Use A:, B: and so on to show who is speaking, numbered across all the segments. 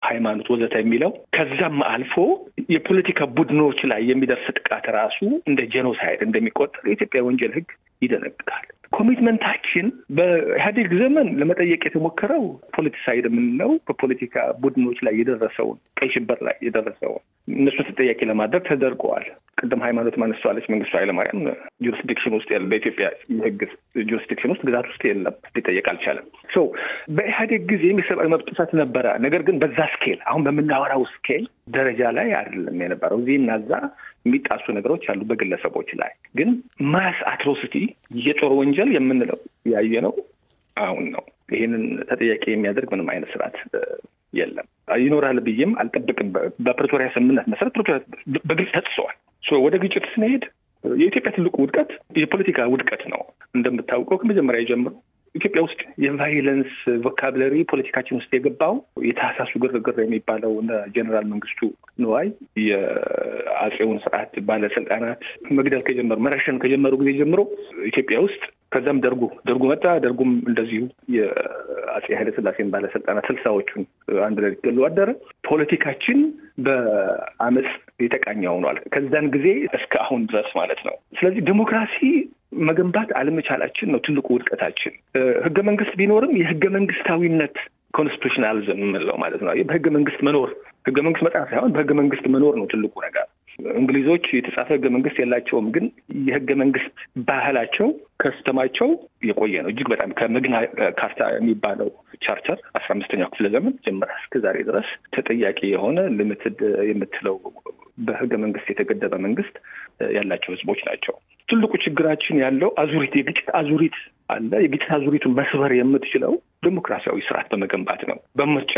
A: ሃይማኖት፣ ወዘተ የሚለው ከዛም አልፎ የፖለቲካ ቡድኖች ላይ የሚደርስ ጥቃት ራሱ እንደ ጄኖሳይድ እንደሚቆጠር የኢትዮጵያ ወንጀል ሕግ ይደነግጋል። ኮሚትመንታችን በኢህአዴግ ዘመን ለመጠየቅ የተሞከረው ፖለቲሳይድ የምንለው በፖለቲካ ቡድኖች ላይ የደረሰውን ቀይ ሽብር ላይ የደረሰውን እነሱን ተጠያቂ ለማድረግ ተደርገዋል። ቅድም ሃይማኖት ማነሷለች። መንግስቱ ኃይለማርያም ጁሪስዲክሽን ውስጥ ያለ በኢትዮጵያ የህግ ጁሪስዲክሽን ውስጥ ግዛት ውስጥ የለም፣ ሊጠየቅ አልቻለም። ሶ በኢህአዴግ ጊዜ የሰብአዊ መብት ጥሰት ነበረ። ነገር ግን በዛ ስኬል አሁን በምናወራው ስኬል ደረጃ ላይ አይደለም የነበረው። እዚህ እና እዛ የሚጣሱ ነገሮች አሉ በግለሰቦች ላይ ግን ማስ አትሮሲቲ የጦር ወንጀል የምንለው ያየ ነው አሁን ነው። ይህንን ተጠያቂ የሚያደርግ ምንም አይነት ስርዓት የለም ይኖራል ብዬም አልጠብቅም። በፕሪቶሪያ ስምምነት መሰረት ፕሪቶሪያ በግልጽ ተጥሰዋል። ወደ ግጭት ስንሄድ የኢትዮጵያ ትልቁ ውድቀት የፖለቲካ ውድቀት ነው። እንደምታውቀው ከመጀመሪያ ጀምሮ ኢትዮጵያ ውስጥ የቫይለንስ ቮካብለሪ ፖለቲካችን ውስጥ የገባው የታህሳሱ ግርግር የሚባለው እነ ጀኔራል መንግስቱ ንዋይ የአጼውን ስርዓት ባለስልጣናት መግደል ከጀመሩ መረሸን ከጀመሩ ጊዜ ጀምሮ ኢትዮጵያ ውስጥ ከዛም ደርጉ ደርጉ መጣ። ደርጉም እንደዚሁ የአጼ ኃይለስላሴን ባለስልጣናት ስልሳዎቹን አንድ ላይ ሊገሉ አደረ። ፖለቲካችን በአመፅ የተቃኘ ሆኗል። ከዛን ጊዜ እስከ አሁን ድረስ ማለት ነው። ስለዚህ ዲሞክራሲ መገንባት አለመቻላችን ነው ትልቁ ውድቀታችን። ህገ መንግስት ቢኖርም የህገ መንግስታዊነት ኮንስቲቱሽናሊዝም የምንለው ማለት ነው። በህገ መንግስት መኖር ህገ መንግስት መጽሐፍ ሳይሆን በህገ መንግስት መኖር ነው ትልቁ ነገር። እንግሊዞች የተጻፈ ህገ መንግስት የላቸውም፣ ግን የህገ መንግስት ባህላቸው ከስተማቸው የቆየ ነው። እጅግ በጣም ከመግና ካርታ የሚባለው ቻርተር አስራ አምስተኛው ክፍለ ዘመን ጀምራ እስከ ዛሬ ድረስ ተጠያቂ የሆነ ሊሚትድ የምትለው በህገ መንግስት የተገደበ መንግስት ያላቸው ህዝቦች ናቸው። ትልቁ ችግራችን ያለው አዙሪት የግጭት አዙሪት አለ። የግጭት አዙሪቱን መስበር የምትችለው ዲሞክራሲያዊ ስርዓት በመገንባት ነው። በምርጫ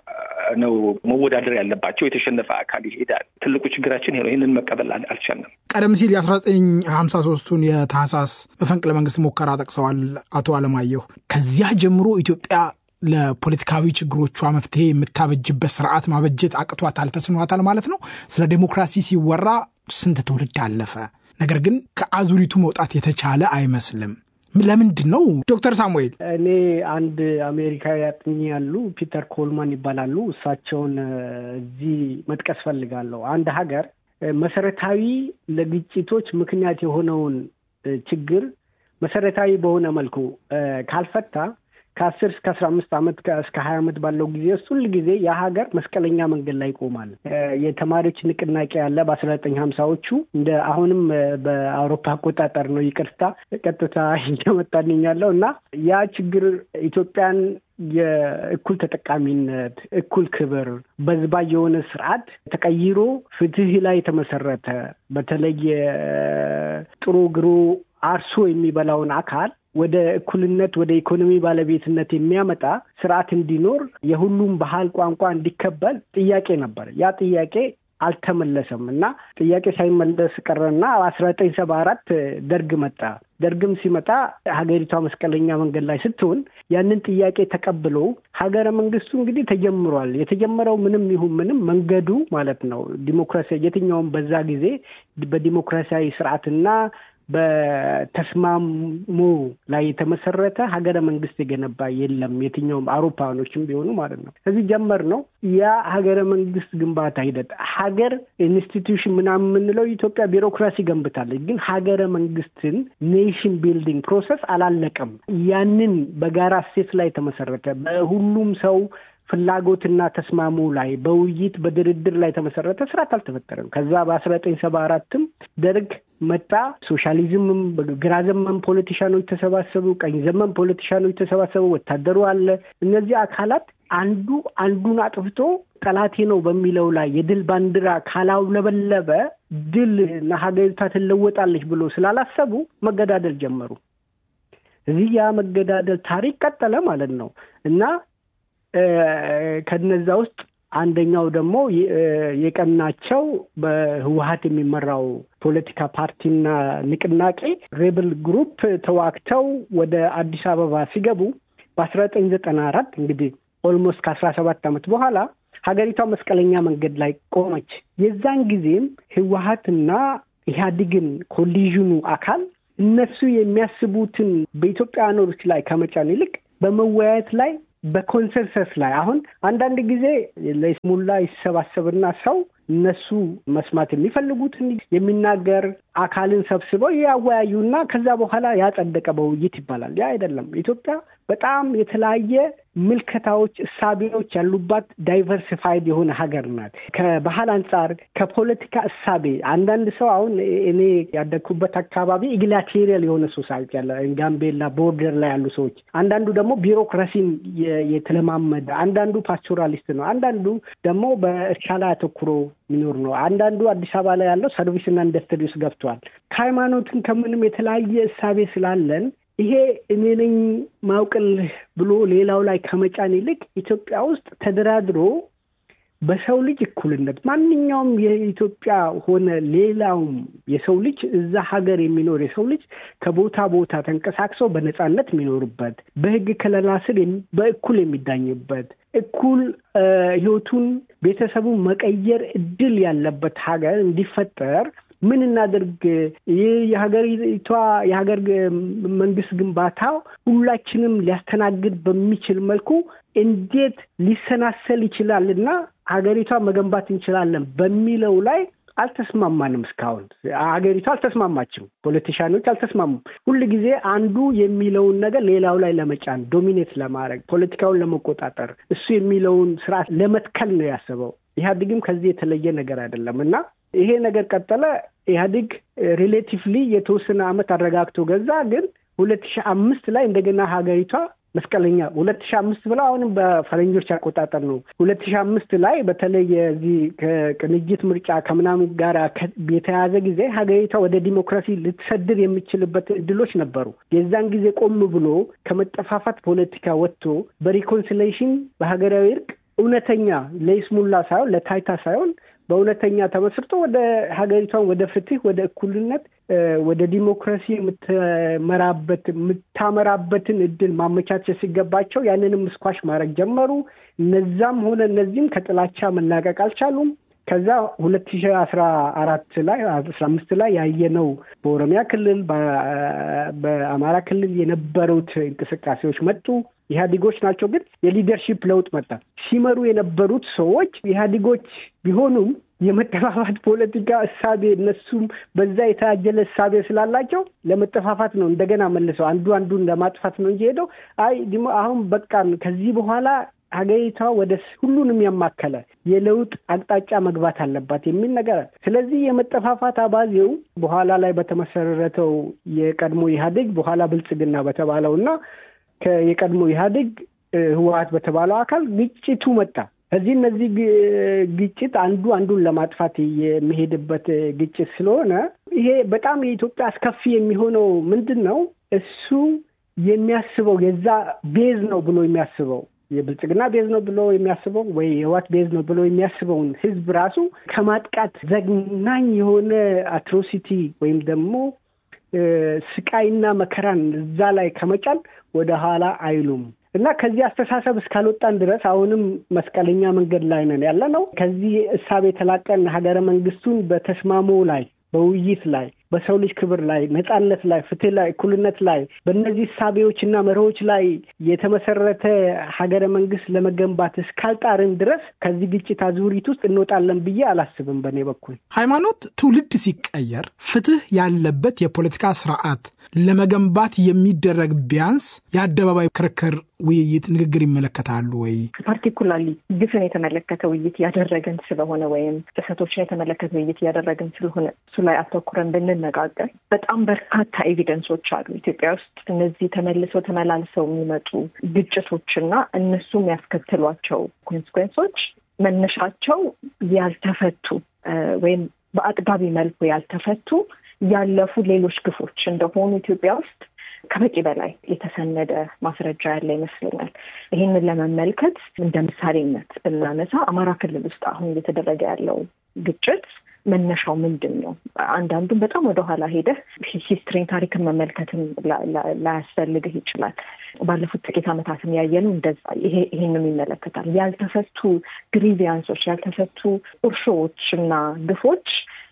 A: ነው መወዳደር ያለባቸው። የተሸነፈ አካል ይሄዳል። ትልቁ ችግራችን ይሄ ነው። ይህንን መቀበል አልቻልንም።
B: ቀደም ሲል የአስራ ዘጠኝ ሀምሳ ሶስቱን የታህሳስ መፈንቅለ መንግስት ሙከራ ጠቅሰዋል አቶ አለማየሁ። ከዚያ ጀምሮ ኢትዮጵያ ለፖለቲካዊ ችግሮቿ መፍትሄ የምታበጅበት ስርዓት ማበጀት አቅቷታል፣ ተስኗታል ማለት ነው። ስለ ዴሞክራሲ ሲወራ ስንት ትውልድ አለፈ። ነገር ግን ከአዙሪቱ መውጣት የተቻለ አይመስልም። ለምንድን ነው ዶክተር ሳሙኤል?
C: እኔ አንድ አሜሪካዊ አጥኚ ያሉ ፒተር ኮልማን ይባላሉ። እሳቸውን እዚህ መጥቀስ ፈልጋለሁ። አንድ ሀገር መሰረታዊ ለግጭቶች ምክንያት የሆነውን ችግር መሰረታዊ በሆነ መልኩ ካልፈታ ከአስር እስከ አስራ አምስት ዓመት እስከ ሀያ ዓመት ባለው ጊዜ ውስጥ ሁል ጊዜ የሀገር መስቀለኛ መንገድ ላይ ይቆማል። የተማሪዎች ንቅናቄ ያለ በአስራ ዘጠኝ ሀምሳዎቹ እንደ አሁንም በአውሮፓ አቆጣጠር ነው። ይቅርታ ቀጥታ እየመጣልኝ ያለው እና ያ ችግር ኢትዮጵያን የእኩል ተጠቃሚነት፣ እኩል ክብር፣ በዝባ የሆነ ስርዓት ተቀይሮ ፍትህ ላይ የተመሰረተ በተለይ ጥሩ ግሩ አርሶ የሚበላውን አካል ወደ እኩልነት ወደ ኢኮኖሚ ባለቤትነት የሚያመጣ ስርዓት እንዲኖር የሁሉም ባህል ቋንቋ እንዲከበል ጥያቄ ነበር። ያ ጥያቄ አልተመለሰም እና ጥያቄ ሳይመለስ ቀረና አስራ ዘጠኝ ሰባ አራት ደርግ መጣ። ደርግም ሲመጣ ሀገሪቷ መስቀለኛ መንገድ ላይ ስትሆን ያንን ጥያቄ ተቀብሎ ሀገረ መንግስቱ እንግዲህ ተጀምሯል። የተጀመረው ምንም ይሁን ምንም መንገዱ ማለት ነው ዲሞክራሲ የትኛውም በዛ ጊዜ በዲሞክራሲያዊ ስርዓትና በተስማሙ ላይ የተመሰረተ ሀገረ መንግስት የገነባ የለም። የትኛውም አውሮፓኖችም ቢሆኑ ማለት ነው። ከዚህ ጀመር ነው ያ ሀገረ መንግስት ግንባታ ሂደት ሀገር ኢንስቲትዩሽን ምናምን የምንለው ኢትዮጵያ ቢሮክራሲ ገንብታለች፣ ግን ሀገረ መንግስትን ኔሽን ቢልዲንግ ፕሮሰስ አላለቀም። ያንን በጋራ ሴት ላይ የተመሰረተ በሁሉም ሰው ፍላጎትና ተስማሙ ላይ በውይይት በድርድር ላይ የተመሰረተ ስርዓት አልተፈጠረም። ከዛ በአስራ ዘጠኝ ሰባ አራትም ደርግ መጣ። ሶሻሊዝምም ግራ ዘመን ፖለቲሻኖች ተሰባሰቡ፣ ቀኝ ዘመን ፖለቲሻኖች ተሰባሰቡ፣ ወታደሩ አለ። እነዚህ አካላት አንዱ አንዱን አጥፍቶ ጠላቴ ነው በሚለው ላይ የድል ባንዲራ ካላውለበለበ ድል ሀገሪቷ ትለወጣለች ብሎ ስላላሰቡ መገዳደል ጀመሩ። እዚህ ያ መገዳደል ታሪክ ቀጠለ ማለት ነው እና ከነዛ ውስጥ አንደኛው ደግሞ የቀናቸው በህወሀት የሚመራው ፖለቲካ ፓርቲና ንቅናቄ ሬብል ግሩፕ ተዋግተው ወደ አዲስ አበባ ሲገቡ በአስራ ዘጠኝ ዘጠና አራት እንግዲህ ኦልሞስት ከአስራ ሰባት ዓመት በኋላ ሀገሪቷ መስቀለኛ መንገድ ላይ ቆመች። የዛን ጊዜም ህወሀትና ኢህአዴግን ኮሊዥኑ አካል እነሱ የሚያስቡትን በኢትዮጵያኖች ላይ ከመጫን ይልቅ በመወያየት ላይ በኮንሰንሰስ ላይ አሁን አንዳንድ ጊዜ ለስሙላ ይሰባሰብና ሰው እነሱ መስማት የሚፈልጉትን የሚናገር አካልን ሰብስበው ያወያዩና ከዛ በኋላ ያጸደቀ በውይይት ይባላል። ያ አይደለም። ኢትዮጵያ በጣም የተለያየ ምልከታዎች፣ እሳቤዎች ያሉባት ዳይቨርሲፋይድ የሆነ ሀገር ናት። ከባህል አንጻር፣ ከፖለቲካ እሳቤ አንዳንድ ሰው አሁን እኔ ያደግኩበት አካባቢ ኢግላቴሪያል የሆነ ሶሳይቲ ያለ ጋምቤላ ቦርደር ላይ ያሉ ሰዎች፣ አንዳንዱ ደግሞ ቢሮክራሲን የተለማመደ፣ አንዳንዱ ፓስቶራሊስት ነው፣ አንዳንዱ ደግሞ በእርሻ ላይ አተኩሮ የሚኖር ነው። አንዳንዱ አዲስ አበባ ላይ ያለው ሰርቪስና ኢንዱስትሪ ውስጥ ገብቷል። ከሃይማኖትን ከምንም የተለያየ እሳቤ ስላለን ይሄ እኔ ነኝ ማውቅልህ ብሎ ሌላው ላይ ከመጫን ይልቅ ኢትዮጵያ ውስጥ ተደራድሮ በሰው ልጅ እኩልነት ማንኛውም የኢትዮጵያ ሆነ ሌላውም የሰው ልጅ እዛ ሀገር የሚኖር የሰው ልጅ ከቦታ ቦታ ተንቀሳቅሰው በነፃነት የሚኖርበት በሕግ ከለላ ስር በእኩል የሚዳኝበት እኩል ሕይወቱን ቤተሰቡን መቀየር እድል ያለበት ሀገር እንዲፈጠር ምን እናድርግ? ይህ የሀገሪቷ የሀገር መንግስት ግንባታ ሁላችንም ሊያስተናግድ በሚችል መልኩ እንዴት ሊሰናሰል ይችላል እና ሀገሪቷ መገንባት እንችላለን በሚለው ላይ አልተስማማንም። እስካሁን ሀገሪቷ አልተስማማችም። ፖለቲሻኖች አልተስማሙም። ሁል ጊዜ አንዱ የሚለውን ነገር ሌላው ላይ ለመጫን ዶሚኔት ለማድረግ ፖለቲካውን ለመቆጣጠር እሱ የሚለውን ስርዓት ለመትከል ነው ያሰበው። ኢህአዴግም ከዚህ የተለየ ነገር አይደለም እና ይሄ ነገር ቀጠለ። ኢህአዴግ ሪሌቲቭሊ የተወሰነ ዓመት አረጋግቶ ገዛ። ግን ሁለት ሺህ አምስት ላይ እንደገና ሀገሪቷ መስቀለኛ ሁለት ሺህ አምስት ብለው አሁንም በፈረንጆች አቆጣጠር ነው። ሁለት ሺህ አምስት ላይ በተለይ የዚህ ከቅንጅት ምርጫ ከምናምን ጋር የተያዘ ጊዜ ሀገሪቷ ወደ ዲሞክራሲ ልትሰድር የሚችልበት እድሎች ነበሩ። የዛን ጊዜ ቆም ብሎ ከመጠፋፋት ፖለቲካ ወጥቶ በሪኮንሲሌሽን በሀገራዊ እርቅ እውነተኛ ለይስሙላ ሳይሆን ለታይታ ሳይሆን በእውነተኛ ተመስርቶ ወደ ሀገሪቷን ወደ ፍትህ፣ ወደ እኩልነት፣ ወደ ዲሞክራሲ የምትመራበት የምታመራበትን እድል ማመቻቸት ሲገባቸው ያንንም ስኳሽ ማድረግ ጀመሩ። እነዛም ሆነ እነዚህም ከጥላቻ መላቀቅ አልቻሉም። ከዛ ሁለት ሺህ አስራ አራት ላይ አስራ አምስት ላይ ያየነው በኦሮሚያ ክልል በአማራ ክልል የነበሩት እንቅስቃሴዎች መጡ። ኢህአዴጎች ናቸው፣ ግን የሊደርሺፕ ለውጥ መጣ። ሲመሩ የነበሩት ሰዎች ኢህአዴጎች ቢሆኑም የመጠፋፋት ፖለቲካ እሳቤ እነሱም በዛ የታጀለ እሳቤ ስላላቸው ለመጠፋፋት ነው እንደገና መልሰው አንዱ አንዱን ለማጥፋት ነው እንጂ ሄደው አይ አሁን በቃን ከዚህ በኋላ ሀገሪቷ ወደ ሁሉንም ያማከለ የለውጥ አቅጣጫ መግባት አለባት የሚል ነገር። ስለዚህ የመጠፋፋት አባዜው በኋላ ላይ በተመሰረተው የቀድሞ ኢህአዴግ በኋላ ብልጽግና በተባለው እና የቀድሞ ኢህአዴግ ህወሀት በተባለው አካል ግጭቱ መጣ። ከዚህ እነዚህ ግጭት አንዱ አንዱን ለማጥፋት የሚሄድበት ግጭት ስለሆነ ይሄ በጣም የኢትዮጵያ አስከፊ የሚሆነው ምንድን ነው? እሱ የሚያስበው የዛ ቤዝ ነው ብሎ የሚያስበው የብልጽግና ቤዝ ነው ብሎ የሚያስበው ወይ የህወሓት ቤዝ ነው ብሎ የሚያስበውን ህዝብ ራሱ ከማጥቃት ዘግናኝ የሆነ አትሮሲቲ ወይም ደግሞ ስቃይና መከራን እዛ ላይ ከመጫን ወደ ኋላ አይሉም እና ከዚህ አስተሳሰብ እስካልወጣን ድረስ አሁንም መስቀለኛ መንገድ ላይ ነን ያለ ነው። ከዚህ እሳቤ የተላቀን ሀገረ መንግስቱን በተስማሞ ላይ በውይይት ላይ በሰው ልጅ ክብር ላይ ነጻነት ላይ ፍትህ ላይ እኩልነት ላይ በእነዚህ እሳቤዎች እና መርሆች ላይ የተመሰረተ ሀገረ መንግስት ለመገንባት እስካልጣርን ድረስ ከዚህ ግጭት አዙሪት ውስጥ እንወጣለን ብዬ አላስብም። በእኔ በኩል
B: ሃይማኖት ትውልድ ሲቀየር ፍትህ ያለበት የፖለቲካ ስርዓት ለመገንባት የሚደረግ ቢያንስ የአደባባይ ክርክር፣ ውይይት፣ ንግግር ይመለከታሉ ወይ?
D: ፓርቲኩላርሊ ግፍን የተመለከተ ውይይት እያደረግን ስለሆነ ወይም ጥሰቶችን የተመለከተ ውይይት እያደረግን ስለሆነ እሱ ላይ አተኩረን ብንነጋገር በጣም በርካታ ኤቪደንሶች አሉ ኢትዮጵያ ውስጥ እነዚህ ተመልሰው ተመላልሰው የሚመጡ ግጭቶችና እነሱም ያስከትሏቸው ኮንስኮንሶች መነሻቸው ያልተፈቱ ወይም በአጥጋቢ መልኩ ያልተፈቱ ያለፉ ሌሎች ግፎች እንደሆኑ ኢትዮጵያ ውስጥ ከበቂ በላይ የተሰነደ ማስረጃ ያለ ይመስለኛል። ይህንን ለመመልከት እንደ ምሳሌነት ብናነሳ አማራ ክልል ውስጥ አሁን እየተደረገ ያለው ግጭት መነሻው ምንድን ነው? አንዳንዱም በጣም ወደኋላ ሄደህ ሂስትሪን ታሪክን መመልከትም ላያስፈልግህ ይችላል። ባለፉት ጥቂት ዓመታትም ያየነው እንደዛ ይሄንም ይመለከታል። ያልተፈቱ ግሪቪያንሶች፣ ያልተፈቱ ቁርሾዎች እና ግፎች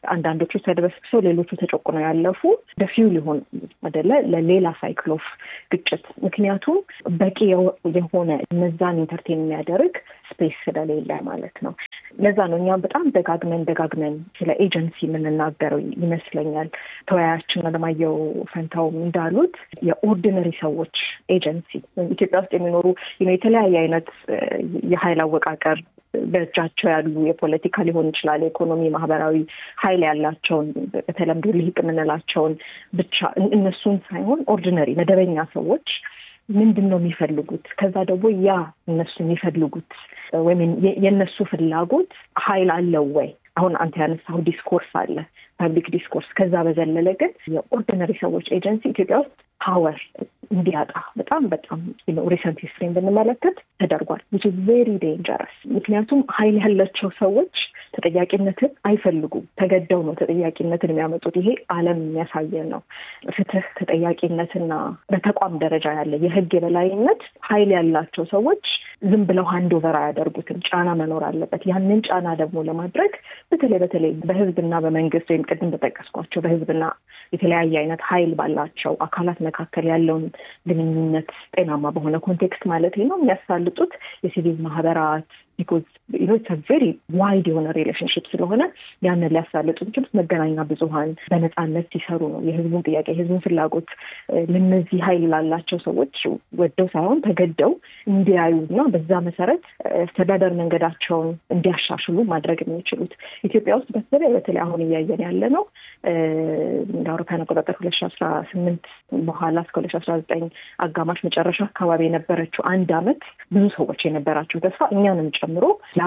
D: አንዳንዶቹ ተደበስብሰው ሌሎቹ ተጨቁነው ያለፉ ደፊው ሊሆን አደለ ለሌላ ሳይክል ኦፍ ግጭት። ምክንያቱም በቂ የሆነ እነዛን ኢንተርቴን የሚያደርግ ስፔስ ስለሌለ ማለት ነው። ለዛ ነው እኛም በጣም ደጋግመን ደጋግመን ስለ ኤጀንሲ የምንናገረው ይመስለኛል። ተወያያችን አለማየሁ ፈንታውም እንዳሉት የኦርዲነሪ ሰዎች ኤጀንሲ ኢትዮጵያ ውስጥ የሚኖሩ የተለያየ አይነት የሀይል አወቃቀር በእጃቸው ያሉ የፖለቲካ ሊሆን ይችላል፣ የኢኮኖሚ፣ ማህበራዊ ሀይል ያላቸውን በተለምዶ ልሂቅ የምንላቸውን ብቻ እነሱን ሳይሆን ኦርዲነሪ መደበኛ ሰዎች ምንድን ነው የሚፈልጉት? ከዛ ደግሞ ያ እነሱ የሚፈልጉት ወይም የእነሱ ፍላጎት ሀይል አለው ወይ? አሁን አንተ ያነሳው ዲስኮርስ አለ፣ ፐብሊክ ዲስኮርስ። ከዛ በዘለለ ግን የኦርዲነሪ ሰዎች ኤጀንሲ ኢትዮጵያ ውስጥ ፓወር እንዲያጣ በጣም በጣም ሪሰንት ሂስትሪን ብንመለከት ተደርጓል። ዊች ኢዝ ቬሪ ዴንጀረስ። ምክንያቱም ሀይል ያላቸው ሰዎች ተጠያቂነትን አይፈልጉም። ተገደው ነው ተጠያቂነትን የሚያመጡት። ይሄ ዓለም የሚያሳየን ነው። ፍትህ፣ ተጠያቂነትና በተቋም ደረጃ ያለ የህግ የበላይነት ሀይል ያላቸው ሰዎች ዝም ብለው ሀንድ ኦቨር አያደርጉትም። ጫና መኖር አለበት። ያንን ጫና ደግሞ ለማድረግ በተለይ በተለይ በህዝብና በመንግስት ወይም ቅድም በጠቀስኳቸው በህዝብና የተለያየ አይነት ሀይል ባላቸው አካላት መካከል ያለውን ግንኙነት ጤናማ በሆነ ኮንቴክስት ማለት ነው የሚያሳልጡት የሲቪል ማህበራት ቢኮዝ ኢትስ ቬሪ ዋይድ የሆነ ሪሌሽንሽፕ ስለሆነ ያንን ሊያሳልጡ የሚችሉት መገናኛ ብዙኃን በነፃነት ሲሰሩ ነው። የህዝቡን ጥያቄ የህዝቡን ፍላጎት ለነዚህ ሀይል ላላቸው ሰዎች ወደው ሳይሆን ተገደው እንዲያዩ እና በዛ መሰረት አስተዳደር መንገዳቸውን እንዲያሻሽሉ ማድረግ የሚችሉት ኢትዮጵያ ውስጥ በተለይ በተለይ አሁን እያየን ያለ ነው እንደ አውሮፓውያን አቆጣጠር ሁለት ሺ አስራ ስምንት በኋላ እስከ ሁለት ሺ አስራ ዘጠኝ አጋማሽ መጨረሻ አካባቢ የነበረችው አንድ አመት ብዙ ሰዎች የነበራቸው ተስፋ እኛንም ጨምሮ ያ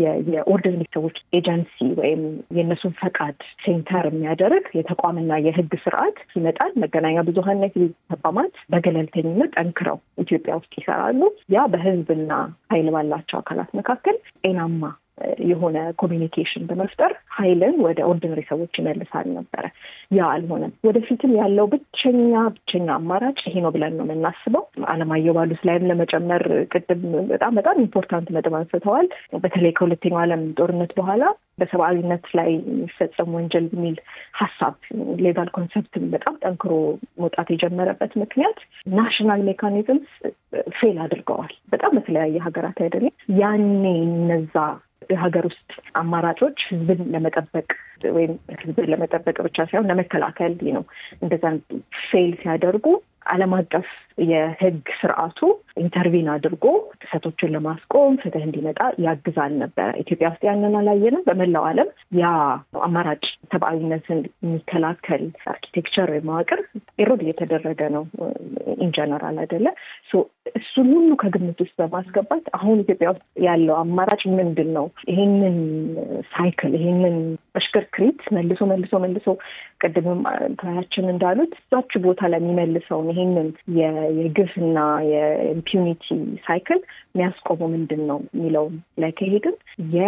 D: የኦርዲነሪ ሰዎች ኤጀንሲ ወይም የእነሱን ፈቃድ ሴንተር የሚያደርግ የተቋምና የህግ ስርዓት ይመጣል። መገናኛ ብዙሀንና የሲቪል ተቋማት በገለልተኝነት ጠንክረው ኢትዮጵያ ውስጥ ይሰራሉ። ያ በህዝብና ኃይል ባላቸው አካላት መካከል ጤናማ የሆነ ኮሚኒኬሽን በመፍጠር ሀይልን ወደ ኦርዲነሪ ሰዎች ይመልሳል ነበረ። ያ አልሆነም። ወደፊትም ያለው ብቸኛ ብቸኛ አማራጭ ይሄ ነው ብለን ነው የምናስበው። አለማየሁ ባሉት ላይም ለመጨመር ቅድም በጣም በጣም ኢምፖርታንት ነጥብ አንስተዋል። በተለይ ከሁለተኛው ዓለም ጦርነት በኋላ በሰብአዊነት ላይ የሚፈጸም ወንጀል የሚል ሀሳብ ሌጋል ኮንሰፕትን በጣም ጠንክሮ መውጣት የጀመረበት ምክንያት ናሽናል ሜካኒዝምስ ፌል አድርገዋል። በጣም በተለያየ ሀገራት አይደለም ያኔ እነዛ የሀገር ውስጥ አማራጮች ህዝብን ለመጠበቅ ወይም ህዝብን ለመጠበቅ ብቻ ሳይሆን ለመከላከል ነው እንደዛን ፌል ሲያደርጉ ዓለም አቀፍ የህግ ስርዓቱ ኢንተርቪን አድርጎ ጥሰቶችን ለማስቆም ፍትህ እንዲመጣ ያግዛል ነበረ። ኢትዮጵያ ውስጥ ያንን አላየንም። በመላው ዓለም ያ አማራጭ ሰብአዊነትን የሚከላከል አርኪቴክቸር ወይም መዋቅር ኤሮድ እየተደረገ ነው ኢንጀነራል አይደለ። እሱን ሁሉ ከግምት ውስጥ በማስገባት አሁን ኢትዮጵያ ውስጥ ያለው አማራጭ ምንድን ነው? ይሄንን ሳይክል ይሄንን እሽክርክሪት መልሶ መልሶ መልሶ ቅድምም ተያችን እንዳሉት እዛች ቦታ ላይ የሚመልሰውን ይሄንን የግፍና የኢምፒዩኒቲ ሳይክል የሚያስቆመው ምንድን ነው የሚለው ላይ ከሄድን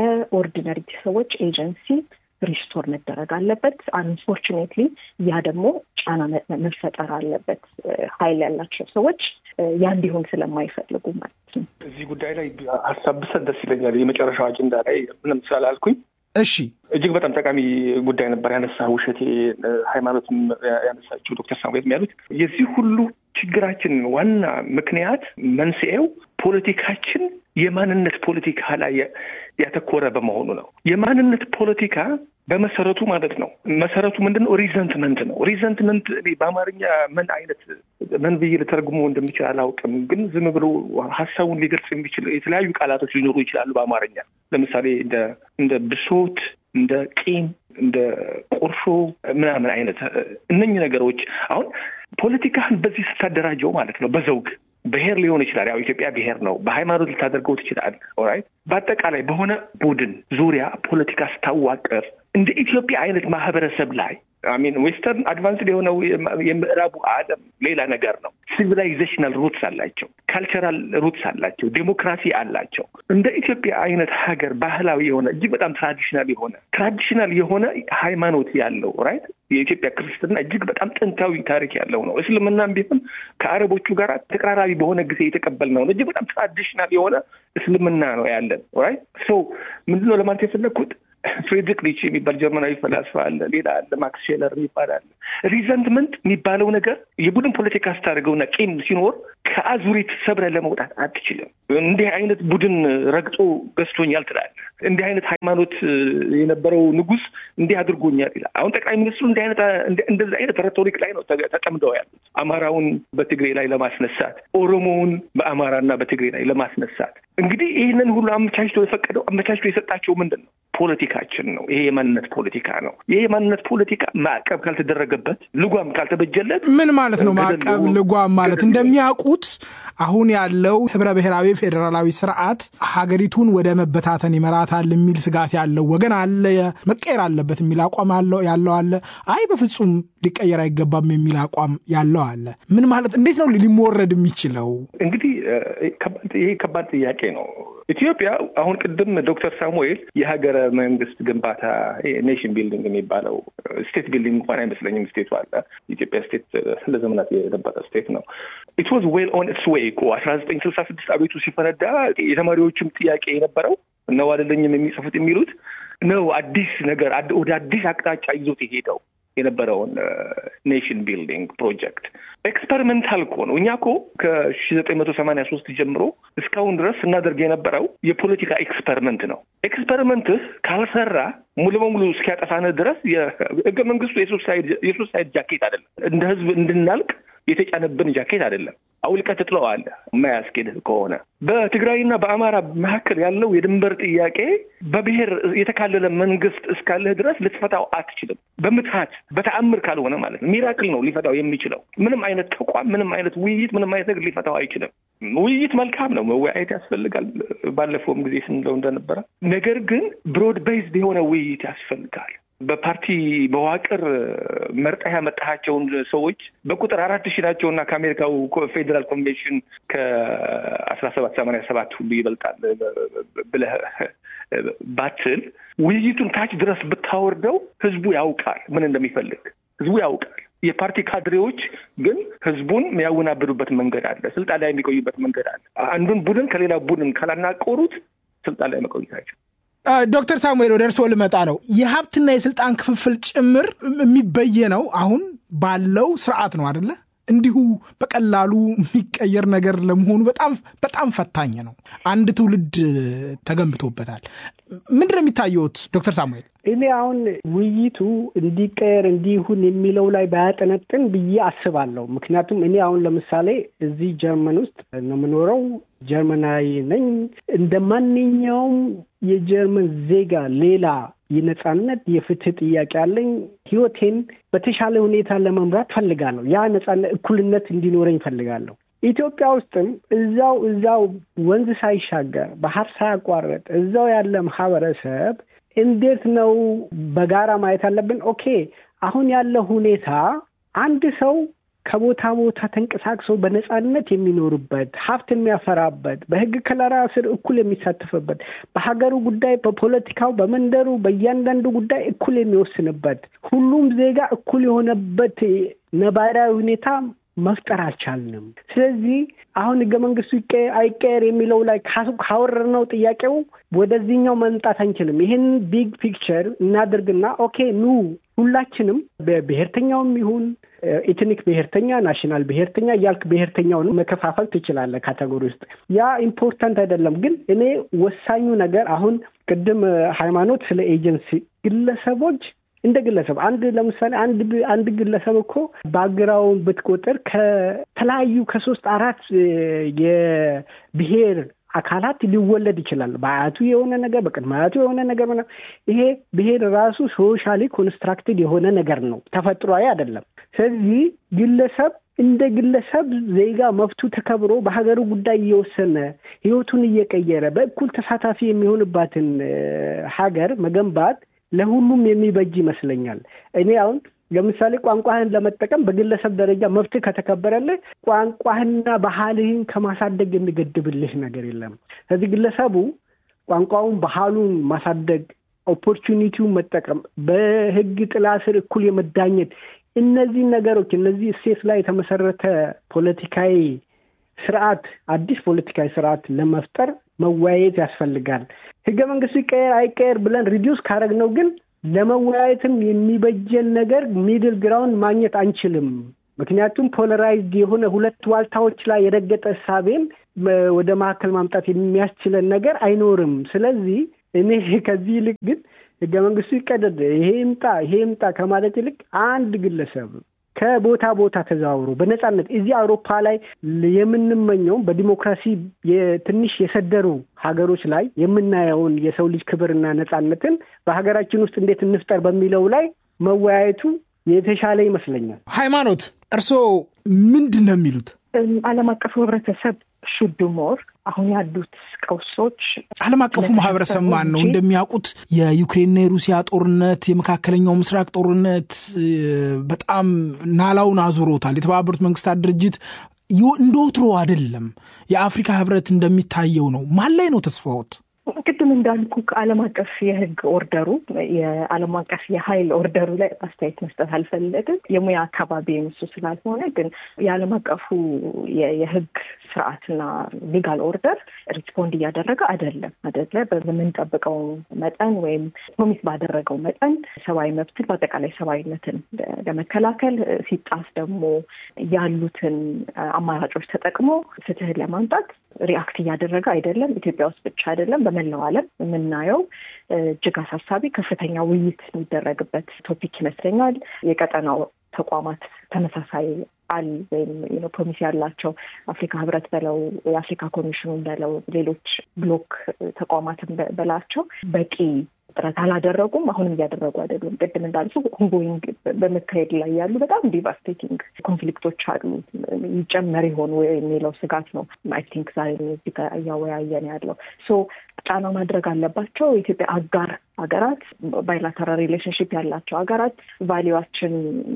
D: የኦርዲነሪ ሰዎች ኤጀንሲ ሪስቶር መደረግ አለበት። አንፎርቹኔትሊ ያ ደግሞ ጫና መፈጠር አለበት። ሀይል ያላቸው ሰዎች ያ እንዲሆን ስለማይፈልጉ ማለት ነው።
A: እዚህ ጉዳይ ላይ ሀሳብ ብሰጥ ደስ ይለኛል። የመጨረሻው አጀንዳ ላይ ምንም ስላላልኩኝ
B: እሺ
A: እጅግ በጣም ጠቃሚ ጉዳይ ነበር ያነሳ ውሸቴ ሃይማኖትም ያነሳችው ዶክተር ሳሙኤል ያሉት የዚህ ሁሉ ችግራችን ዋና ምክንያት መንስኤው ፖለቲካችን የማንነት ፖለቲካ ላይ ያተኮረ በመሆኑ ነው። የማንነት ፖለቲካ በመሰረቱ ማለት ነው መሰረቱ ምንድን ነው? ሪዘንትመንት ነው። ሪዘንትመንት እኔ በአማርኛ ምን አይነት ምን ብዬ ልተረጉሞ እንደሚችል አላውቅም፣ ግን ዝም ብሎ ሀሳቡን ሊገልጽ የሚችል የተለያዩ ቃላቶች ሊኖሩ ይችላሉ በአማርኛ ለምሳሌ እንደ እንደ ብሶት፣ እንደ ቂም፣ እንደ ቁርሾ ምናምን አይነት እነኝህ ነገሮች አሁን ፖለቲካህን በዚህ ስታደራጀው ማለት ነው በዘውግ ብሔር ሊሆን ይችላል። ያው ኢትዮጵያ ብሔር ነው። በሃይማኖት ልታደርገው ትችላል። ኦራይት በአጠቃላይ በሆነ ቡድን ዙሪያ ፖለቲካ ስታዋቅር እንደ ኢትዮጵያ አይነት ማህበረሰብ ላይ አሚን ዌስተርን አድቫንስድ የሆነው የምዕራቡ ዓለም ሌላ ነገር ነው። ሲቪላይዜሽናል ሩትስ አላቸው፣ ካልቸራል ሩትስ አላቸው፣ ዴሞክራሲ አላቸው። እንደ ኢትዮጵያ አይነት ሀገር ባህላዊ የሆነ እጅግ በጣም ትራዲሽናል የሆነ ትራዲሽናል የሆነ ሃይማኖት ያለው ራይት የኢትዮጵያ ክርስትና እጅግ በጣም ጥንታዊ ታሪክ ያለው ነው። እስልምናም ቢሆን ከአረቦቹ ጋር ተቀራራቢ በሆነ ጊዜ የተቀበልነው ነው። እጅግ በጣም ትራዲሽናል የሆነ እስልምና ነው ያለን ራይት ሶ ምንድነው ለማለት የፈለግኩት ፍሬድሪክ ኒቼ የሚባል ጀርመናዊ ፈላስፋ አለ። ሌላ አለ ማክስ ሼለር የሚባል አለ። ሪዘንትመንት የሚባለው ነገር የቡድን ፖለቲካ ስታደርገውና ቂም ሲኖር ከአዙሪት ሰብረህ ለመውጣት አትችልም። እንዲህ አይነት ቡድን ረግጦ ገዝቶኛል ትላለህ። እንዲህ አይነት ሃይማኖት የነበረው ንጉሥ እንዲህ አድርጎኛል ይላል። አሁን ጠቅላይ ሚኒስትሩ እንዲህ አይነት እንደዚህ አይነት ሬቶሪክ ላይ ነው ተጠምደው ያሉት። አማራውን በትግሬ ላይ ለማስነሳት፣ ኦሮሞውን በአማራና በትግሬ ላይ ለማስነሳት እንግዲህ ይህንን ሁሉ አመቻችቶ የፈቀደው አመቻችቶ የሰጣቸው ምንድን ነው? ፖለቲካችን ነው። ይሄ የማንነት ፖለቲካ ነው። ይሄ የማንነት ፖለቲካ ማዕቀብ ካልተደረገበት፣ ልጓም ካልተበጀለት
B: ምን ማለት ነው? ማዕቀብ ልጓም ማለት እንደሚያውቁት አሁን ያለው ህብረ ብሔራዊ ፌዴራላዊ ስርዓት ሀገሪቱን ወደ መበታተን ይመራታል የሚል ስጋት ያለው ወገን አለ። መቀየር አለበት የሚል አቋም ያለው አለ። አይ በፍጹም ሊቀየር አይገባም የሚል አቋም ያለው አለ። ምን ማለት እንዴት ነው ሊሞረድ የሚችለው?
A: እንግዲህ ይሄ ከባድ ጥያቄ ነው። ኢትዮጵያ አሁን ቅድም ዶክተር ሳሙኤል የሀገረ መንግስት ግንባታ ኔሽን ቢልዲንግ የሚባለው ስቴት ቢልዲንግ እንኳን አይመስለኝም። ስቴቱ አለ ኢትዮጵያ ስቴት ለዘመናት የነበረ ስቴት ነው። ኢት ዋዝ ዌል ኦን ኢትስ ዌይ እኮ አስራ ዘጠኝ ስልሳ ስድስት አቤቱ ሲፈነዳ የተማሪዎችም ጥያቄ የነበረው ነው አይደለኝም የሚጽፉት የሚሉት ነው አዲስ ነገር ወደ አዲስ አቅጣጫ ይዞት የሄደው የነበረውን ኔሽን ቢልዲንግ ፕሮጀክት ኤክስፐሪመንታል እኮ ነው። እኛ እኮ ከሺ ዘጠኝ መቶ ሰማንያ ሶስት ጀምሮ እስካሁን ድረስ ስናደርግ የነበረው የፖለቲካ ኤክስፐሪመንት ነው። ኤክስፐሪመንትህ ካልሰራ ሙሉ በሙሉ እስኪያጠፋንህ ድረስ የህገ መንግስቱ የሱሳይድ ጃኬት አይደለም። እንደ ህዝብ እንድናልቅ የተጫነብን ጃኬት አይደለም። አውልቀህ ትጥለዋለህ የማያስኬድህ ከሆነ። በትግራይና በአማራ መካከል ያለው የድንበር ጥያቄ በብሔር የተካለለ መንግስት እስካለህ ድረስ ልትፈታው አትችልም። በምትሀት በተአምር ካልሆነ ማለት ነው። ሚራክል ነው ሊፈታው የሚችለው። ምንም አይነት ተቋም፣ ምንም አይነት ውይይት፣ ምንም አይነት ነገር ሊፈታው አይችልም። ውይይት መልካም ነው፣ መወያየት ያስፈልጋል። ባለፈውም ጊዜ ስንለው እንደነበረ ነገር ግን ብሮድ ቤዝድ የሆነ ውይይት ያስፈልጋል። በፓርቲ መዋቅር መርጠህ ያመጣሃቸውን ሰዎች በቁጥር አራት ሺህ ናቸው እና ከአሜሪካው ፌዴራል ኮንቬንሽን ከአስራ ሰባት ሰማንያ ሰባት ሁሉ ይበልጣል ብለህ ባትል ውይይቱን ታች ድረስ ብታወርደው ህዝቡ ያውቃል ምን እንደሚፈልግ ህዝቡ ያውቃል። የፓርቲ ካድሬዎች ግን ህዝቡን የሚያወናብዱበት መንገድ አለ። ስልጣን ላይ የሚቆዩበት መንገድ አለ። አንዱን ቡድን ከሌላ ቡድን ካላናቆሩት ስልጣን ላይ መቆየታቸው
B: ዶክተር ሳሙኤል ወደ እርስዎ ልመጣ ነው። የሀብትና የስልጣን ክፍፍል ጭምር የሚበየነው አሁን ባለው ስርዓት ነው አደለ? እንዲሁ በቀላሉ የሚቀየር ነገር ለመሆኑ በጣም በጣም ፈታኝ ነው። አንድ ትውልድ ተገንብቶበታል። ምንድን ነው የሚታየውት ዶክተር ሳሙኤል?
C: እኔ አሁን ውይይቱ እንዲቀየር እንዲሁን የሚለው ላይ ባያጠነጥን ብዬ አስባለሁ። ምክንያቱም እኔ አሁን ለምሳሌ እዚህ ጀርመን ውስጥ ነው የምኖረው። ጀርመናዊ ነኝ። እንደ ማንኛውም የጀርመን ዜጋ ሌላ የነጻነት የፍትህ ጥያቄ አለኝ። ህይወቴን በተሻለ ሁኔታ ለመምራት ፈልጋለሁ። ያ ነጻነት፣ እኩልነት እንዲኖረኝ ፈልጋለሁ። ኢትዮጵያ ውስጥም እዛው እዛው ወንዝ ሳይሻገር ባህር ሳያቋርጥ እዛው ያለ ማህበረሰብ እንዴት ነው በጋራ ማየት አለብን? ኦኬ አሁን ያለው ሁኔታ አንድ ሰው ከቦታ ቦታ ተንቀሳቅሶ በነጻነት የሚኖርበት ሀብት የሚያፈራበት በህግ ከለላ ስር እኩል የሚሳተፍበት በሀገሩ ጉዳይ፣ በፖለቲካው፣ በመንደሩ በእያንዳንዱ ጉዳይ እኩል የሚወስንበት ሁሉም ዜጋ እኩል የሆነበት ነባራዊ ሁኔታ መፍጠር አልቻልንም። ስለዚህ አሁን ህገ መንግስቱ ይቀየር አይቀየር የሚለው ላይ ካወረድነው ጥያቄው ወደዚህኛው መምጣት አንችልም። ይህን ቢግ ፒክቸር እናድርግና ኦኬ ኑ ሁላችንም በብሔርተኛውም ይሁን ኤትኒክ ብሔርተኛ፣ ናሽናል ብሔርተኛ እያልክ ብሔርተኛውን መከፋፈል ትችላለህ ካቴጎሪ ውስጥ። ያ ኢምፖርታንት አይደለም። ግን እኔ ወሳኙ ነገር አሁን ቅድም ሃይማኖት ስለ ኤጀንሲ ግለሰቦች እንደ ግለሰብ አንድ ለምሳሌ አንድ አንድ ግለሰብ እኮ ባግራውን ብትቆጥር ከተለያዩ ከሶስት አራት የብሔር አካላት ሊወለድ ይችላል። በአያቱ የሆነ ነገር፣ በቅድመ አያቱ የሆነ ነገር። ይሄ ብሔር ራሱ ሶሻሊ ኮንስትራክትድ የሆነ ነገር ነው፣ ተፈጥሯዊ አይደለም። ስለዚህ ግለሰብ እንደ ግለሰብ ዜጋ መብቱ ተከብሮ በሀገሩ ጉዳይ እየወሰነ ህይወቱን እየቀየረ በእኩል ተሳታፊ የሚሆንባትን ሀገር መገንባት ለሁሉም የሚበጅ ይመስለኛል። እኔ አሁን ለምሳሌ ቋንቋህን ለመጠቀም በግለሰብ ደረጃ መብትህ ከተከበረልህ ቋንቋህንና ባህልህን ከማሳደግ የሚገድብልህ ነገር የለም። ስለዚህ ግለሰቡ ቋንቋውን፣ ባህሉን ማሳደግ፣ ኦፖርቹኒቲውን መጠቀም፣ በህግ ጥላ ስር እኩል የመዳኘት እነዚህ ነገሮች እነዚህ እሴት ላይ የተመሰረተ ፖለቲካዊ ስርዓት አዲስ ፖለቲካዊ ስርዓት ለመፍጠር መወያየት ያስፈልጋል። ህገ መንግስቱ ይቀየር አይቀየር ብለን ሪዲዩስ ካደረግነው ግን ለመወያየትም የሚበጀን ነገር ሚድል ግራውንድ ማግኘት አንችልም። ምክንያቱም ፖለራይዝድ የሆነ ሁለት ዋልታዎች ላይ የረገጠ እሳቤን ወደ መካከል ማምጣት የሚያስችለን ነገር አይኖርም። ስለዚህ እኔ ከዚህ ይልቅ ግን ህገ መንግስቱ ይቀደድ፣ ይሄ ይምጣ፣ ይሄ ይምጣ ከማለት ይልቅ አንድ ግለሰብ ከቦታ ቦታ ተዘዋውሮ በነጻነት እዚህ አውሮፓ ላይ የምንመኘውም በዲሞክራሲ ትንሽ የሰደሩ ሀገሮች ላይ የምናየውን የሰው ልጅ ክብርና ነጻነትን በሀገራችን ውስጥ እንዴት እንፍጠር በሚለው ላይ መወያየቱ የተሻለ ይመስለኛል።
B: ሃይማኖት፣ እርስዎ ምንድን ነው የሚሉት?
D: ዓለም አቀፉ ህብረተሰብ ሹድ ሞር አሁን ያሉት ቀውሶች
B: ዓለም አቀፉ ማህበረሰብ ማን ነው? እንደሚያውቁት የዩክሬንና የሩሲያ ጦርነት፣ የመካከለኛው ምስራቅ ጦርነት በጣም ናላውን አዙሮታል። የተባበሩት መንግስታት ድርጅት እንደ ወትሮ አይደለም። የአፍሪካ ህብረት እንደሚታየው ነው። ማን ላይ ነው ተስፋዎት?
D: ቅድም እንዳልኩ ከዓለም አቀፍ የህግ ኦርደሩ የዓለም አቀፍ የሀይል ኦርደሩ ላይ አስተያየት መስጠት አልፈለግም። የሙያ አካባቢ የምሱ ስላልሆነ ግን የዓለም አቀፉ የህግ ስርዓትና ሊጋል ኦርደር ሪስፖንድ እያደረገ አይደለም አይደለ በምንጠብቀው መጠን ወይም ፕሮሚስ ባደረገው መጠን ሰብአዊ መብትን በአጠቃላይ ሰብአዊነትን ለመከላከል ሲጣስ ደግሞ ያሉትን አማራጮች ተጠቅሞ ፍትህን ለማምጣት ሪአክት እያደረገ አይደለም። ኢትዮጵያ ውስጥ ብቻ አይደለም፣ በመላው ዓለም የምናየው እጅግ አሳሳቢ ከፍተኛ ውይይት የሚደረግበት ቶፒክ ይመስለኛል። የቀጠናው ተቋማት ተመሳሳይ አል ወይም ፕሮሚስ ያላቸው አፍሪካ ህብረት በለው የአፍሪካ ኮሚሽኑን በለው ሌሎች ብሎክ ተቋማትን በላቸው በቂ ጥረት አላደረጉም። አሁንም እያደረጉ አይደሉም። ቅድም እንዳልሱ ሁንጎይንግ በመካሄድ ላይ ያሉ በጣም ዲቫስቴቲንግ ኮንፍሊክቶች አሉ። ይጨመር ይሆኑ የሚለው ስጋት ነው አይ ቲንክ ዛሬ እዚህ ጋር እያወያየን ያለው ሶ ጫና ማድረግ አለባቸው። የኢትዮጵያ አጋር ሀገራት ባይላተራል ሪሌሽንሽፕ ያላቸው ሀገራት ቫሊዋችን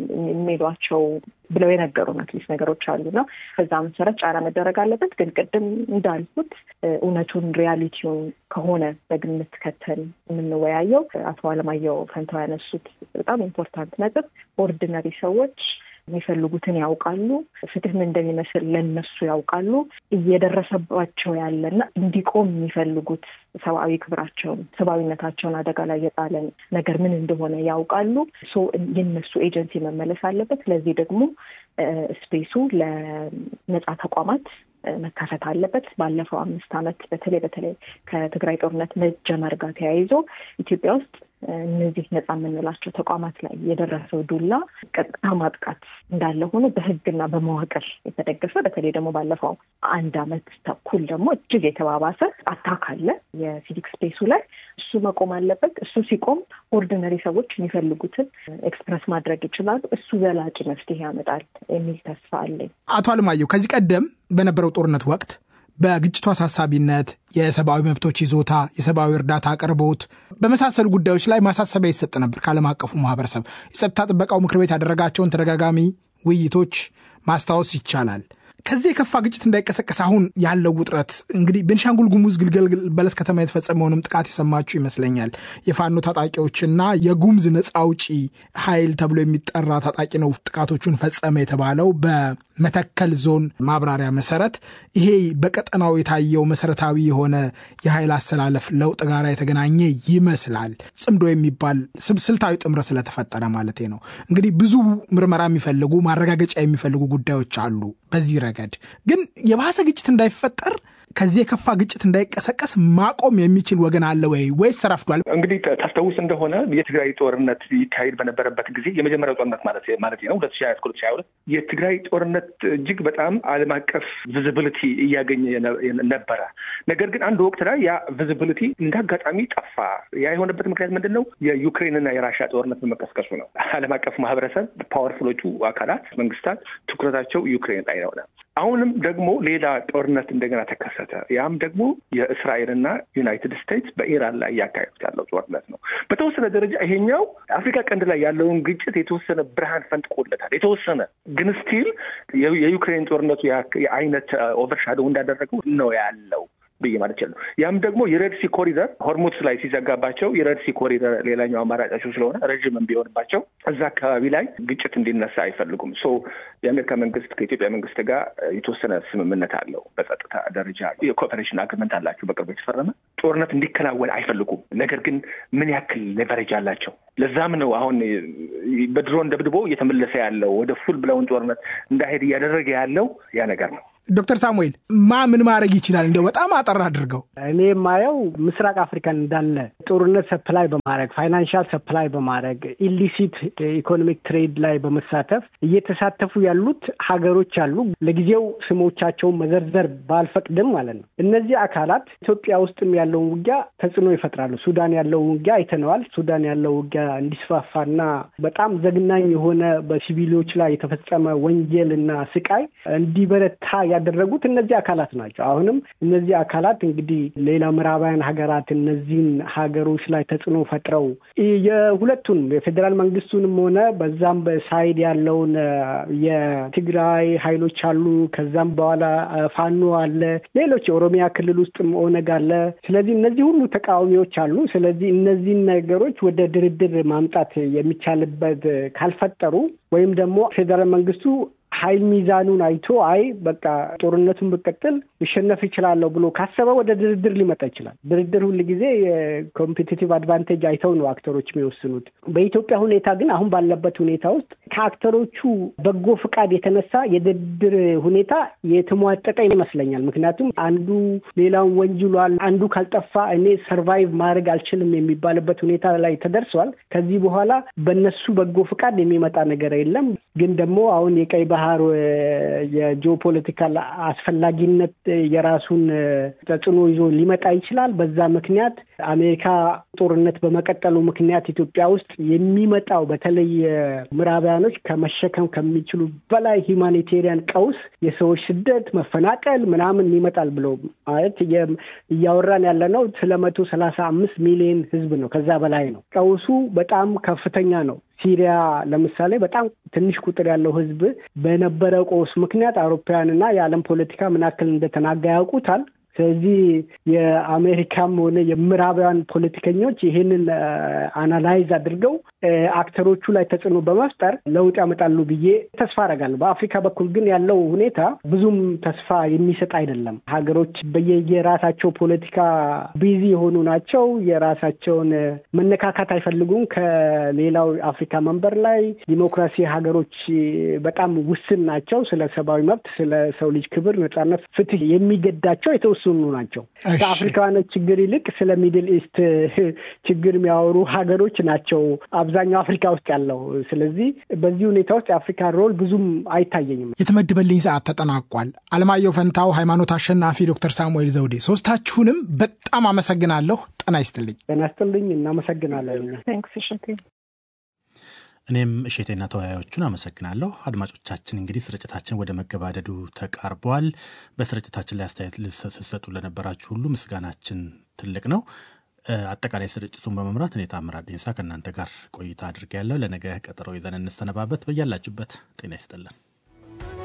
D: የሚሏቸው ብለው የነገሩን አትሊስት ነገሮች አሉና በዛ መሰረት ጫና መደረግ አለበት። ግን ቅድም እንዳልኩት እውነቱን ሪያሊቲውን ከሆነ በግምት ከተን የምንወያየው አቶ አለማየሁ ፈንታው ያነሱት በጣም ኢምፖርታንት ነጥብ ኦርዲነሪ ሰዎች የሚፈልጉትን ያውቃሉ። ፍትህ ምን እንደሚመስል ለነሱ ያውቃሉ። እየደረሰባቸው ያለና እንዲቆም የሚፈልጉት ሰብአዊ ክብራቸውን፣ ሰብአዊነታቸውን አደጋ ላይ የጣለን ነገር ምን እንደሆነ ያውቃሉ። ሶ የነሱ ኤጀንሲ መመለስ አለበት። ስለዚህ ደግሞ ስፔሱ ለነጻ ተቋማት መካፈት አለበት። ባለፈው አምስት ዓመት በተለይ በተለይ ከትግራይ ጦርነት መጀመር ጋር ተያይዞ ኢትዮጵያ ውስጥ እነዚህ ነጻ የምንላቸው ተቋማት ላይ የደረሰው ዱላ ቀጥታ ማጥቃት እንዳለ ሆኖ በሕግና በመዋቅር የተደገፈ በተለይ ደግሞ ባለፈው አንድ ዓመት ተኩል ደግሞ እጅግ የተባባሰ አታክ አለ የሲቪክ ስፔሱ ላይ። እሱ መቆም አለበት። እሱ ሲቆም ኦርዲነሪ ሰዎች የሚፈልጉትን ኤክስፕረስ ማድረግ ይችላሉ። እሱ ዘላቂ መፍትሄ ያመጣል የሚል ተስፋ አለኝ።
B: አቶ አለማየሁ ከዚህ ቀደም በነበረው ጦርነት ወቅት በግጭቱ አሳሳቢነት፣ የሰብአዊ መብቶች ይዞታ፣ የሰብአዊ እርዳታ አቅርቦት በመሳሰሉ ጉዳዮች ላይ ማሳሰቢያ ይሰጥ ነበር ከዓለም አቀፉ ማህበረሰብ። የጸጥታ ጥበቃው ምክር ቤት ያደረጋቸውን ተደጋጋሚ ውይይቶች ማስታወስ ይቻላል። ከዚህ የከፋ ግጭት እንዳይቀሰቀስ አሁን ያለው ውጥረት እንግዲህ ቤንሻንጉል ጉሙዝ ግልገል በለስ ከተማ የተፈጸመውንም ጥቃት የሰማችሁ ይመስለኛል። የፋኖ ታጣቂዎችና የጉሙዝ ነፃ አውጪ ኃይል ተብሎ የሚጠራ ታጣቂ ነው ጥቃቶቹን ፈጸመ የተባለው በመተከል ዞን ማብራሪያ መሰረት ይሄ በቀጠናው የታየው መሰረታዊ የሆነ የኃይል አሰላለፍ ለውጥ ጋር የተገናኘ ይመስላል። ጽምዶ የሚባል ስልታዊ ጥምረት ስለተፈጠረ ማለት ነው። እንግዲህ ብዙ ምርመራ የሚፈልጉ ማረጋገጫ የሚፈልጉ ጉዳዮች አሉ በዚህ ረገድ ግን የባሰ ግጭት እንዳይፈጠር ከዚህ የከፋ ግጭት እንዳይቀሰቀስ ማቆም የሚችል ወገን አለ ወይ ወይስ ተረፍዷል?
A: እንግዲህ ታስታውስ እንደሆነ የትግራይ ጦርነት ይካሄድ በነበረበት ጊዜ የመጀመሪያው ጦርነት ማለት ማለት ነው ሁለት ሺ ሀያ ሁለት ሺ ሀያ ሁለት የትግራይ ጦርነት እጅግ በጣም ዓለም አቀፍ ቪዚቢሊቲ እያገኘ ነበረ። ነገር ግን አንድ ወቅት ላይ ያ ቪዚቢሊቲ እንደ አጋጣሚ ጠፋ። ያ የሆነበት ምክንያት ምንድን ነው? የዩክሬንና የራሽያ ጦርነት በመቀስቀሱ ነው። ዓለም አቀፍ ማህበረሰብ ፓወርፉሎቹ አካላት መንግስታት ትኩረታቸው ዩክሬን ላይ ነው። አሁንም ደግሞ ሌላ ጦርነት እንደገና ተከሰተ። ያም ደግሞ የእስራኤልና ዩናይትድ ስቴትስ በኢራን ላይ እያካሄዱት ያለው ጦርነት ነው። በተወሰነ ደረጃ ይሄኛው አፍሪካ ቀንድ ላይ ያለውን ግጭት የተወሰነ ብርሃን ፈንጥቆለታል። የተወሰነ ግን ስቲል የዩክሬን ጦርነቱ የአይነት ኦቨርሻዶው እንዳደረገው ነው ያለው። ብዬ ማለት ይችላሉ። ያም ደግሞ የረድሲ ኮሪደር ሆርሙዝ ላይ ሲዘጋባቸው የረድሲ ኮሪደር ሌላኛው አማራጫቸው ስለሆነ ረዥምም ቢሆንባቸው እዛ አካባቢ ላይ ግጭት እንዲነሳ አይፈልጉም። ሶ የአሜሪካ መንግስት ከኢትዮጵያ መንግስት ጋር የተወሰነ ስምምነት አለው። በጸጥታ ደረጃ የኮኦፐሬሽን አግሪመንት አላቸው በቅርቡ የተፈረመ። ጦርነት እንዲከናወን አይፈልጉም። ነገር ግን ምን ያክል ሌቨሬጅ አላቸው? ለዛም ነው አሁን በድሮን ደብድቦ እየተመለሰ ያለው ወደ ፉል ብለውን ጦርነት እንዳይሄድ እያደረገ ያለው ያ ነገር ነው።
B: ዶክተር ሳሙኤል ማ ምን ማድረግ ይችላል? እንደው በጣም አጠር አድርገው።
C: እኔ የማየው ምስራቅ አፍሪካን እንዳለ ጦርነት ሰፕላይ በማድረግ ፋይናንሻል ሰፕላይ በማድረግ ኢሊሲት ኢኮኖሚክ ትሬድ ላይ በመሳተፍ እየተሳተፉ ያሉት ሀገሮች አሉ። ለጊዜው ስሞቻቸውን መዘርዘር ባልፈቅድም ማለት ነው። እነዚህ አካላት ኢትዮጵያ ውስጥም ያለውን ውጊያ ተጽዕኖ ይፈጥራሉ። ሱዳን ያለውን ውጊያ አይተነዋል። ሱዳን ያለው ውጊያ እንዲስፋፋና በጣም ዘግናኝ የሆነ በሲቪሎች ላይ የተፈጸመ ወንጀል እና ስቃይ እንዲበረታ ያደረጉት እነዚህ አካላት ናቸው። አሁንም እነዚህ አካላት እንግዲህ ሌላ ምዕራባውያን ሀገራት እነዚህን ሀገሮች ላይ ተጽዕኖ ፈጥረው የሁለቱንም የፌዴራል መንግስቱንም ሆነ በዛም በሳይድ ያለውን የትግራይ ኃይሎች አሉ። ከዛም በኋላ ፋኖ አለ። ሌሎች የኦሮሚያ ክልል ውስጥም ኦነግ አለ። ስለዚህ እነዚህ ሁሉ ተቃዋሚዎች አሉ። ስለዚህ እነዚህን ነገሮች ወደ ድርድር ማምጣት የሚቻልበት ካልፈጠሩ ወይም ደግሞ ፌዴራል መንግስቱ ኃይል ሚዛኑን አይቶ አይ በቃ ጦርነቱን ብቀጥል ሊሸነፍ ይችላለሁ ብሎ ካሰበ ወደ ድርድር ሊመጣ ይችላል። ድርድር ሁል ጊዜ የኮምፒቲቲቭ አድቫንቴጅ አይተው ነው አክተሮች የሚወስኑት። በኢትዮጵያ ሁኔታ ግን አሁን ባለበት ሁኔታ ውስጥ ከአክተሮቹ በጎ ፍቃድ የተነሳ የድርድር ሁኔታ የተሟጠጠ ይመስለኛል። ምክንያቱም አንዱ ሌላውን ወንጅሏል፣ አንዱ ካልጠፋ እኔ ሰርቫይቭ ማድረግ አልችልም የሚባልበት ሁኔታ ላይ ተደርሷል። ከዚህ በኋላ በነሱ በጎ ፍቃድ የሚመጣ ነገር የለም። ግን ደግሞ አሁን የቀይ ባህር የጂኦፖለቲካል አስፈላጊነት የራሱን ተጽዕኖ ይዞ ሊመጣ ይችላል። በዛ ምክንያት አሜሪካ ጦርነት በመቀጠሉ ምክንያት ኢትዮጵያ ውስጥ የሚመጣው በተለይ ምዕራባውያኖች ከመሸከም ከሚችሉ በላይ ሂውማኒቴሪያን ቀውስ፣ የሰዎች ስደት፣ መፈናቀል ምናምን ይመጣል ብሎ ማለት እያወራን ያለ ነው ስለ መቶ ሰላሳ አምስት ሚሊዮን ህዝብ ነው። ከዛ በላይ ነው። ቀውሱ በጣም ከፍተኛ ነው። ሲሪያ ለምሳሌ በጣም ትንሽ ቁጥር ያለው ህዝብ በነበረ ቀውስ ምክንያት አውሮፓውያንና የዓለም ፖለቲካ ምን ያክል እንደተናጋ ያውቁታል። ስለዚህ የአሜሪካም ሆነ የምዕራባውያን ፖለቲከኞች ይህንን አናላይዝ አድርገው አክተሮቹ ላይ ተጽዕኖ በመፍጠር ለውጥ ያመጣሉ ብዬ ተስፋ አደርጋለሁ። በአፍሪካ በኩል ግን ያለው ሁኔታ ብዙም ተስፋ የሚሰጥ አይደለም። ሀገሮች በየራሳቸው ፖለቲካ ቢዚ የሆኑ ናቸው። የራሳቸውን መነካካት አይፈልጉም ከሌላው አፍሪካ መንበር ላይ። ዲሞክራሲ ሀገሮች በጣም ውስን ናቸው። ስለ ሰብአዊ መብት፣ ስለ ሰው ልጅ ክብር፣ ነጻነት፣ ፍትህ የሚገዳቸው የተወሰኑ ናቸው። ከአፍሪካውያኖች ችግር ይልቅ ስለ ሚድል ኢስት ችግር የሚያወሩ ሀገሮች ናቸው አብዛኛው አፍሪካ ውስጥ ያለው። ስለዚህ በዚህ ሁኔታ ውስጥ የአፍሪካ ሮል ብዙም አይታየኝም።
B: የተመደበልኝ ሰዓት ተጠናቋል። አለማየሁ ፈንታው፣ ሃይማኖት አሸናፊ፣ ዶክተር ሳሙኤል ዘውዴ ሶስታችሁንም በጣም አመሰግናለሁ። ጤና ይስጥልኝ።
C: ጤና ይስጥልኝ። እናመሰግናለን።
E: እኔም እሼቴና ተወያዮቹን አመሰግናለሁ። አድማጮቻችን እንግዲህ ስርጭታችን ወደ መገባደዱ ተቃርበዋል። በስርጭታችን ላይ አስተያየት ስትሰጡ ለነበራችሁ ሁሉ ምስጋናችን ትልቅ ነው። አጠቃላይ ስርጭቱን በመምራት እኔ ታምራት ዴንሳ ከእናንተ ጋር ቆይታ አድርጌያለሁ። ለነገ ቀጠሮ ይዘን እንሰነባበት። በያላችሁበት ጤና ይስጥልን።